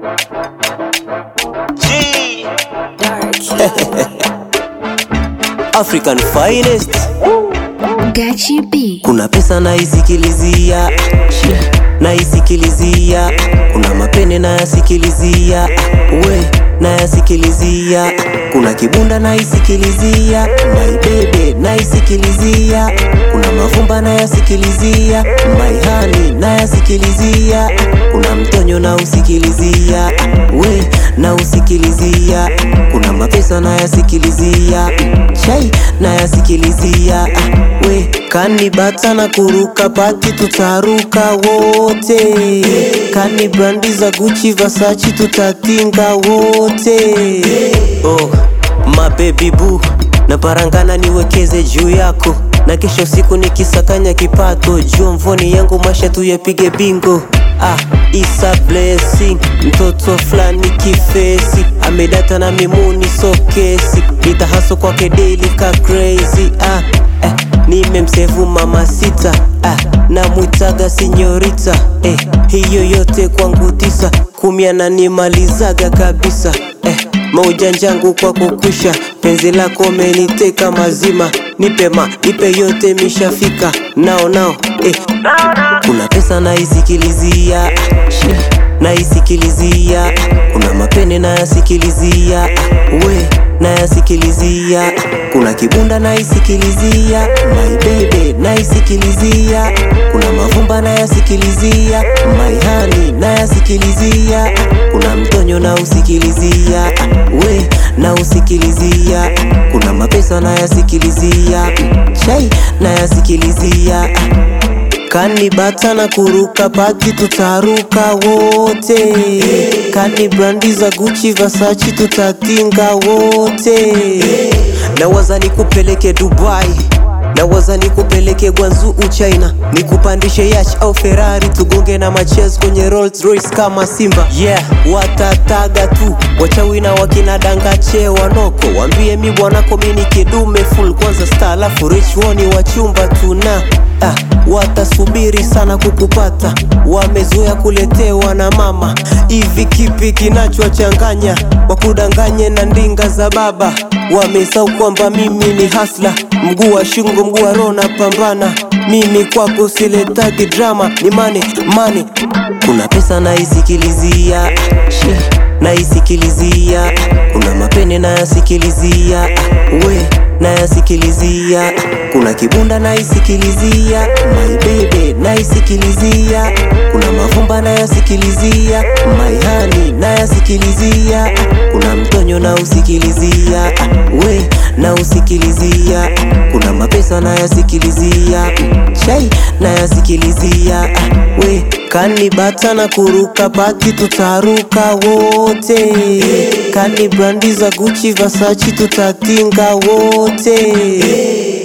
G. African finest. Gachi B. Kuna pesa naisikilizia, naisikilizia. Kuna mapene nayasikilizia, we nayasikilizia. Kuna kibunda naisikilizia, maibebe naisikilizia. Kuna mavumba nayasikilizia, maihani nayasikilizia. Kuna mtonyo na usikilizia, we na usikilizia. Kuna mapesa nayasikilizia, chai nayasikilizia, we kanibata na kuruka pati tutaruka wote, kani brandi za Gucci Versace tutatinga wote. Oh, mabebi boo na parangana niwekeze juu yako na kesho siku nikisakanya kipato juu mvoni yangu masha tu yapige bingo ah, isa blessing mtoto fulani kifesi amedata na mimuni sokesi nitahaso kwake daily ka crazy ah, eh, nimemsevu mama sita ah, namwitaga sinyorita eh, hiyo yote kwangu tisa kumi ananimalizaga kabisa eh, maujanjangu kwako kwisha penzi lako meniteka mazima nipe ma nipe yote mishafika nao nao eh. kuna pesa naisikilizia naisikilizia kuna mapene nayasikilizia we nayasikilizia kuna kibunda naisikilizia maibebe naisikilizia kuna mavumba nayasikilizia maihani nayasikilizia kuna mtonyo na usikilizia we na usikilizia kuna mapesa nayasikilizia chai nayasikilizia kanibata na kuruka pati tutaruka wote kani brandi za Gucci Versace tutatinga wote nawaza nikupeleke Dubai nawaza nikupeleke Gwanzu China nikupandishe yacht au Ferrari tugonge na machez kwenye Rolls Royce kama Simba yeah watataga tu wachawi na wakina dangache wanoko wambie mi bwanako mini kidume full kwanza star alafu rich woni wachumba tuna ah, watasubiri sana kukupata wamezoea kuletewa na mama hivi kipi kinachowachanganya wakudanganye na ndinga za baba wamesau kwamba mimi ni hasla mguu wa shungo mguu wa roho napambana mimi kwako siletagi drama ni mane mane kuna pesa naisikilizia naisikilizia kuna mapene nayasikilizia we nayasikilizia kuna kibunda naisikilizia maibebe naisikilizia kuna mavumba nayasikilizia maihani nayasikilizia kuna mtonyo na usikilizia we na usikilizia kuna mapesa nayasikilizia chai nayasikilizia we kanibata na kuruka pati tutaruka wote kani brandi za Gucci Versace tutatinga wote